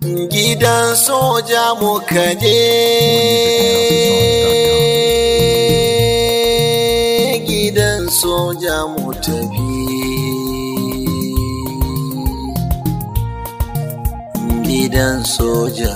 gidan soja muka je gidan soja mu tafi gidan soja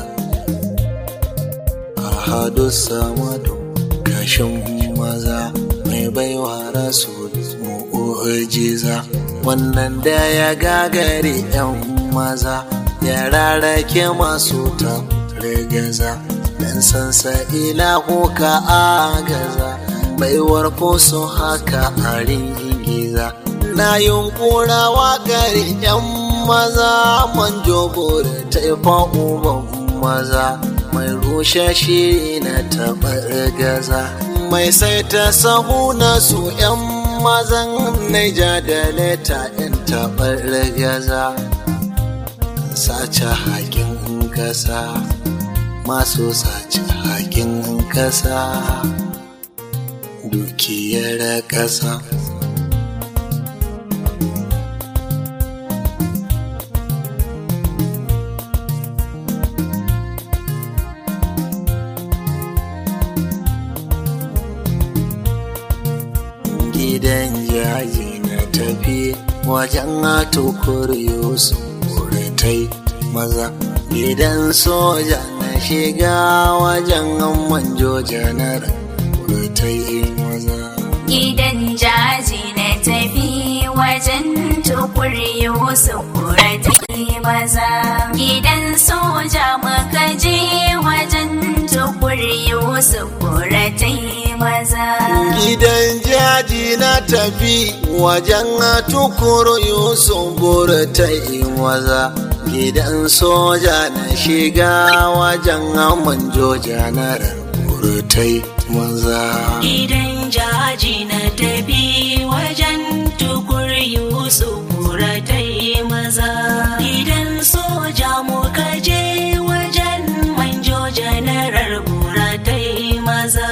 a hadu samadu kashin maza mai baiwa rasu mu'ujiza wannan da ya gagare 'yan maza ya rarrake masu ta rigaza dan sansa ilahu ka agaza baiwar su haka a ringiza na yunkura waƙar 'yan maza manjo bore taifa uban maza mai rushe shiri na taɓar gaza mai saita sahu na su 'yan mazan naija da leta 'yan taɓar gaza sace hakin kasa masu sace hakin kasa dukiyar kasa gidan jaji na tafi wajen tukur yusuf tai maza gidan soja na shiga wajen manjo janar tai maza Gidan jaji na tafi wajen tukur Yusuf ta maza. Gidan soja muka je wajen tukur Yusuf ta maza. gidan jaji na tafi wajen tukur yusuf tai maza gidan soja na shiga wajen manjo janar tai maza Gidan jaji na tafi wajen tukur Yusuf ta yi maza. Gidan soja muka je wajen manjo janarar bura ta yi maza.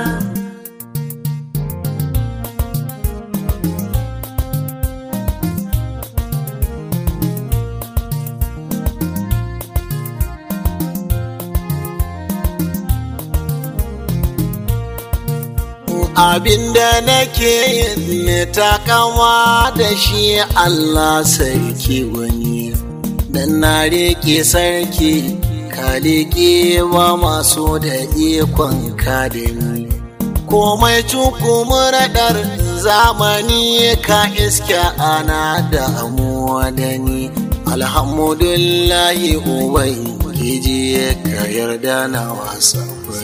abinda nake yin ne takama da shi Allah sarki wani dan na rike sarki ka rike ba masu da ikon ka da ni komai cukumuraɗar zamani ka iska ana damuwa da ni alhamdulillahi ubangiji ka yarda na wasa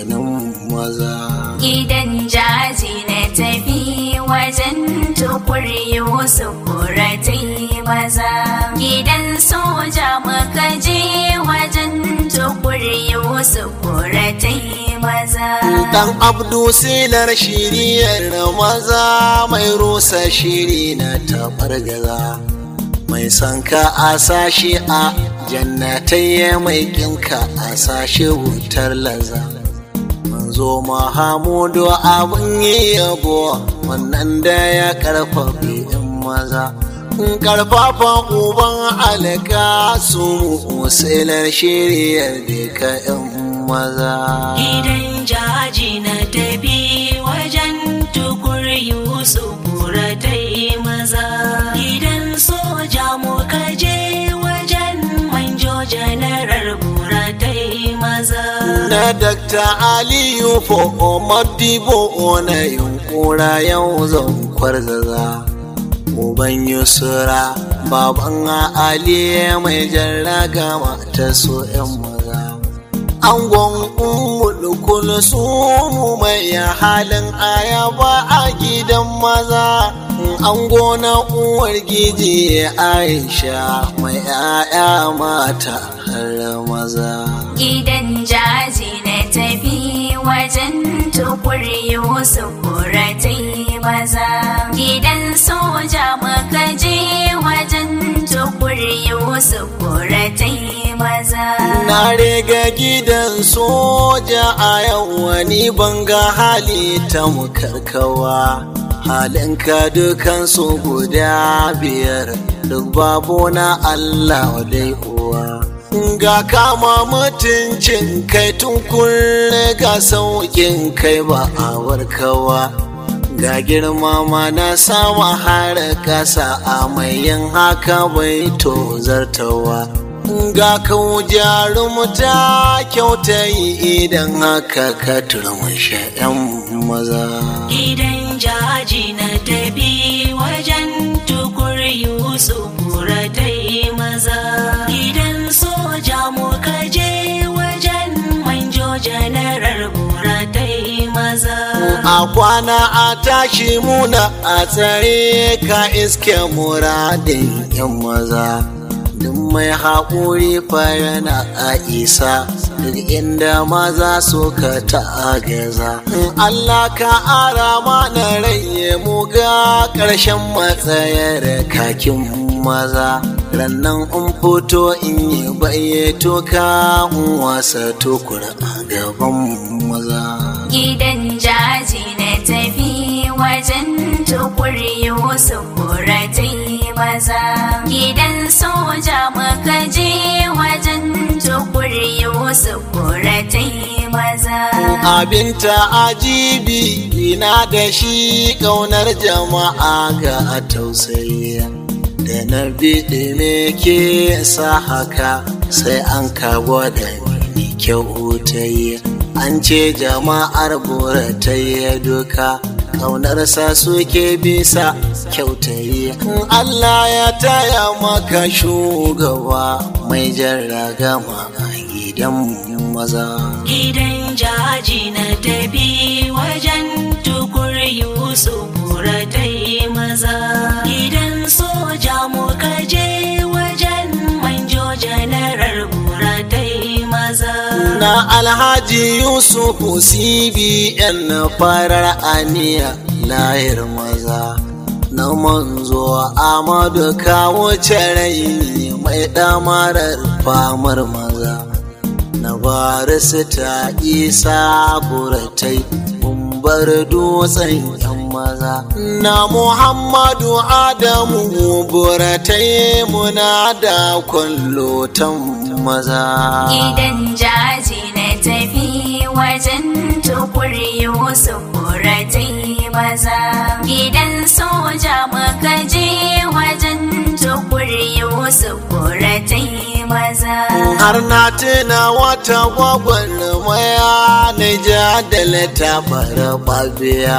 maza Gidan jaji na tafi wajen tukur Yusuf ta maza. Gidan soja muka je wajen tukur Yusuf ta maza. Dan Abdu silar shiriyar maza mai rusa shiri na tabar gaza. Mai sanka a sashi a jannatai mai kinka a sashi wutar laza. Manzo Mahamudu abin yi yabo wannan da ya karfafi in maza. Karfafa uban alaka su silar shiriyar da ka 'yan maza. Gidan jaji na tafi wajen tukur Yusuf ta yi maza. Gidan soja muka je wajen manjo janarar bura ta yi maza. na Dr. Aliyu Fo Madibo na yunkura yau zan kwarzaza. Uban Yusura, baban Ali mai jarraga mata so ‘yan maza. Angon umul su mu mai halin ayaba a gidan maza. Ango na uwar giji Aisha mai ‘ya'ya mata har maza. Gidan jaji na tafi wajen tukur Yusuf ta maza. Gidan soja muka je wajen tukur Yusuf ta maza. Na riga gidan soja a yau wani banga hali ta mukarkawa. Halinka dukansu guda biyar duk babu na Allah dai uwa. ga kama mutuncin kai tun kunne ga sauƙin kai ba a warkawa ga girma ma na sama har ƙasa a mai yin haka bai to zartawa ga kau jarumta kyauta yi idan haka ka turmushe 'yan maza Gidan jaji na tafi wajen tukur Yusuf buratai maza. Gidan soja muka je wajen manjo janarar buratai maza. a kwana a tashi muna a tsare ka iske muradin 'yan maza duk mai haƙuri fa yana a isa duk inda maza suka ta'agaza in Allah ka ara mana raye mu ga ƙarshen matsayar kakin maza rannan in fito in yi bayyato ka in wasa tukur a gaban maza Gidan jaji na tafi wajen tukur Yusuf kuratai maza. Gidan soja muka je wajen tukur Yusuf kuratai maza. abin ajibi ina da shi ƙaunar jama'a ga tausayi da na biɗi me ke sa haka sai an kawo da ni kyau ta yi an ce jama'ar bora ta yi duka ƙaunarsa suke bisa kyautayi in Allah ya taya maka shugaba mai jarragama a gidan maza Gidan jaji na tafi wajen tukur Yusuf buratai maza. Gidan soja muka je wajen manjo janarar buratai maza. na alhaji yusufu cbn na farar aniya layar maza na manzo amadu kawo rai mai damarar famar maza na barista isa buratai bar dutsen yan maza na muhammadu adamu buratai muna da kwallotan maza Gidan jaji na tafi wajen tukur Yusuf kuratai maza. Gidan soja muka je wajen tukur Yusuf kuratai maza. har na tuna wata gwagwarmaya na jadala ta bara babiya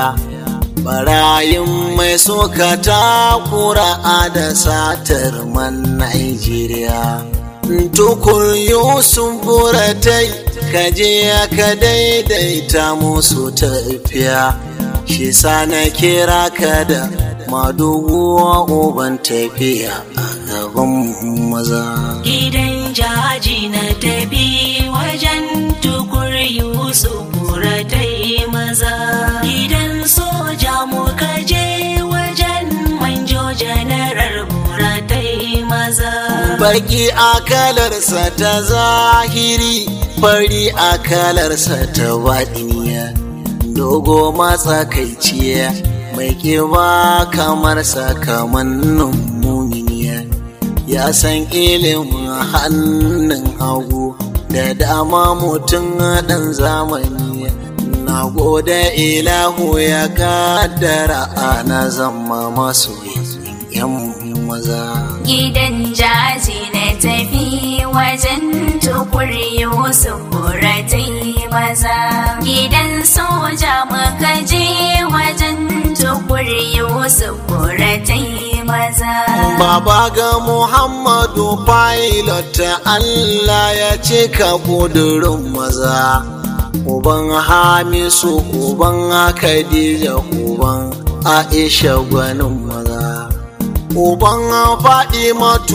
barayin mai soka ta kura da satar man Najeriya. Tukur Yusuf buratai kaje ka daidaita musu tafiya shi sa na kira ka da maduguwa uban tafiya a gaban maza. Gidan jaji na tafi wajen tukur Yusuf buratai maza. Gidan soja muka je wajen manjo janarar buratai maza. Baki akalarsa ta zahiri, fari akalarsa ta baɗiniya, dogo matsakaiciya, mai ƙiba kamar sakamannin muminiya. Ya san ilimin hannun hagu da dama mutum ɗan zamani. Na gode ilahu ya kaddara ana zama masu yan maza. Gidan jaji na tafi wajen tukur Yusuf kuratai maza. Gidan soja muka je wajen tukur Yusuf kuratai maza. Baba ga Muhammadu pilot Allah ya cika kudurin maza. Uban Hamisu, uban Khadija, uban Aisha gwanin maza. Uban faɗi matu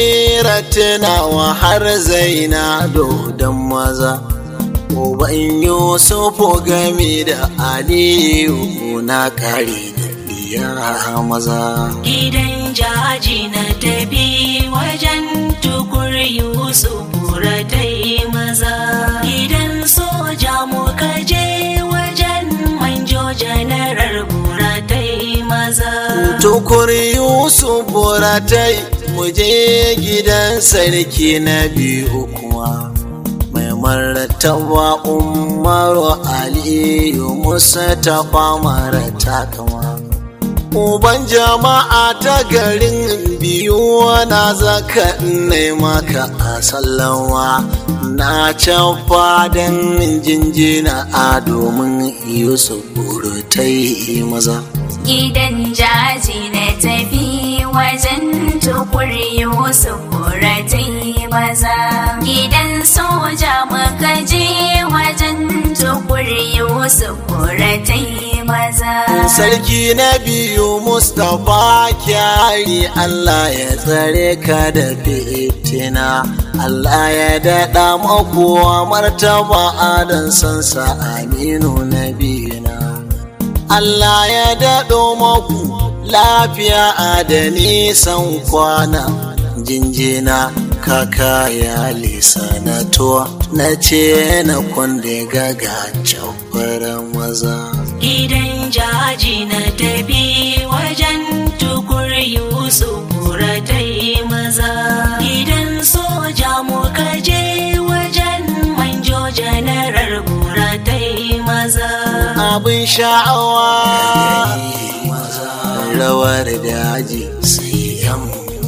tunawa har zaina dodon maza. Uban Yusufu gami da Aliyu na kare da iya maza. Gidan jaji na tafi wajen tukur Yusuf buratai maza. Gidan soja muka je wajen manjo janarar buratai maza. Tukur Yusuf buratai mu je gidan gidan sarki na biyu kuma mai martaba umaru aliyu musa ta mara takama uban jama'a ta garin biyu na zaka ne maka a sallawa na can fadan jinjina a domin yusuf ta yi maza Gidan jaji na tafi wajen tukur Yusuf kuratai maza. Gidan soja muka je wajen tukur Yusuf kuratai maza. Sarki na biyu Mustapha kyari Allah ya tsare ka da fitina. Allah ya daɗa makowa martaba adan sansa aminu na biyuna. Allah ya daɗo maku lafiya da nisan kwana jinjina kaka ya lisanato na ce na kwande gaga can maza. Gidan jaji na tafi wajen tukur Yusuf buratai maza. Gidan soja muka je wajen manjo janarar buratai maza. Abin sha'awa rawar daji sai yan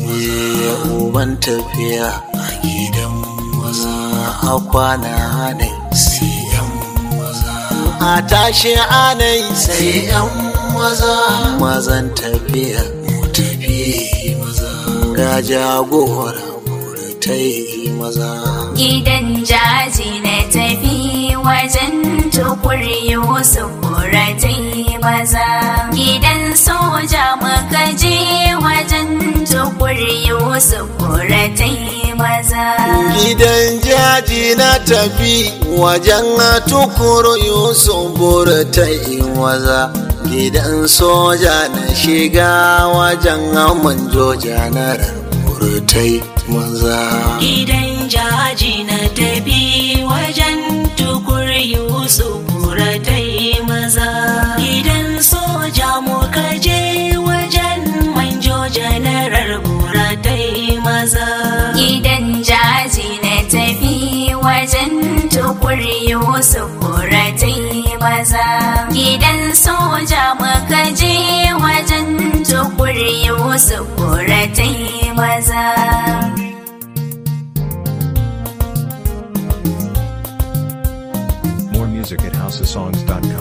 uban tafiya a gidan maza a kwana ne sai yan maza a tashi anai sai yan maza mazan tafiya mu tafi maza ga jagora ta yi maza Gidan jaji na tafi wajen tukur Yusuf kuratai maza. Gidan soja muka je wajen tukur Yusuf kuratai maza. Gidan jaji na tafi wajen tukuru Yusuf ta yi maza. Gidan soja na shiga wajen manjo janarar burtai maza. Gidan jaji na tafi wajen tukur Yusuf buratai maza. Gidan soja muka je wajen manjo janarar buratai maza. Gidan jaji na tafi wajen tukur Yusuf kuratai maza. Gidan soja muka je wajen tukur Yusuf kuratai maza. More music at houseofsongs.com.